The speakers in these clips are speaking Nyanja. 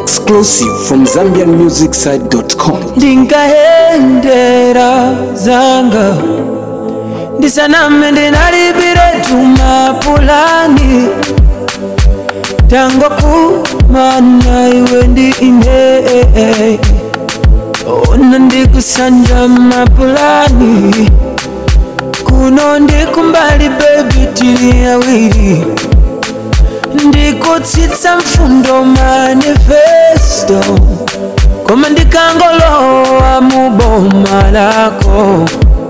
Exclusive from ZambianMusicSite.com. ndinkahendera zanga ndisaname ndinalipire tumapulani tango kumana iwe ndi ine ona ndikusanja mapulani kuno ndikumbali bebi tili awiri ndikutsitsa mfundo manifesto koma ndikangolowa mu boma lako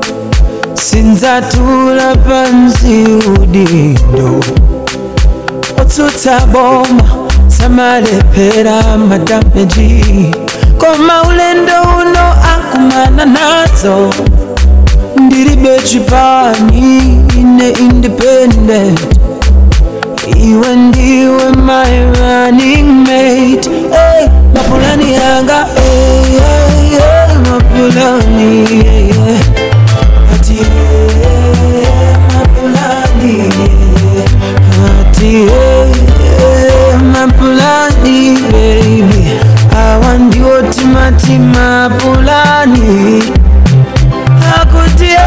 sindzatula pansi udindo otsutsa boma samalephera madameji koma ulendo uno akumana nazo ndilibe chipani ine independent iwe ndiwe my running mate hey, mapulani yanga hey, hey, hey, mapulani yeah, yeah. Ati, hey, mapulani yeah. Ati, hey, hey, mapulani baby awa ndiwo timati mapulani akuti hey,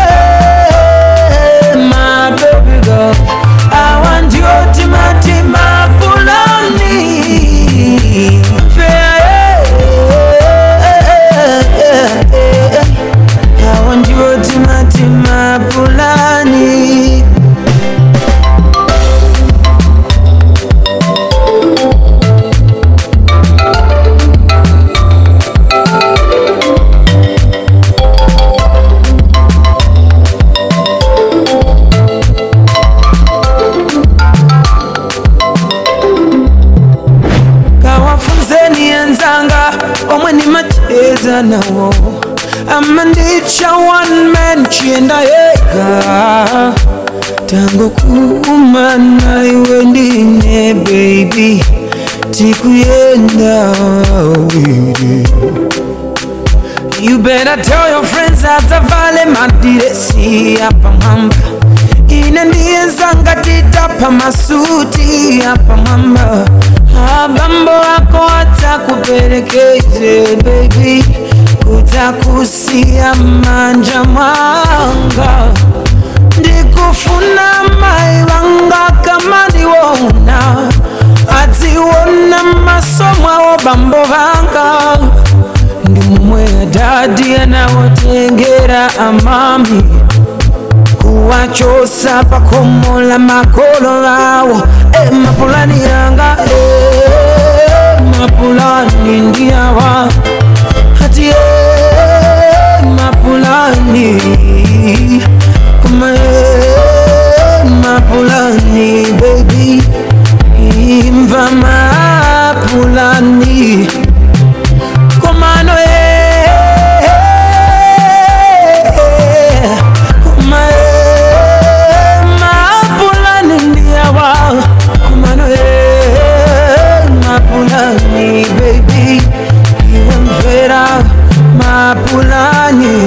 my baby girl I want you to my team, my Pulani. I want you to my team, my Pulani. kawafunzeni enzanga omwe nimacheza nawo ama ndicha one man chienda yega tango kumana iwe ndine baby tikuyenda awiri You better tell your friends atavale madiresi hapa mwamba ine ndiye zanga titapa masuti hapa mwamba abambo wako atakupelekeze baby kutakusia manja mwanga ndikufuna mai wanga kama ndiwona atiwona masomwawo bambo vanga ndi mumwe adadi anawotengera amami kuwachosa pakomola makolo awo e mapulani yanga e mapulani ndiyawa hati e mapulani kuma e mapulani baby imva mapulani komano e kuma e mapulani ndiyawa komano e mapulani baby iwe mvera mapulani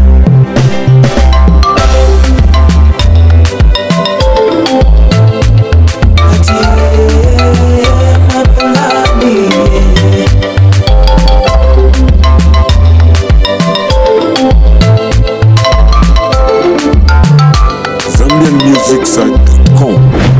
Ati, eh, mapulani, yeah. ZambianMusicSite.com.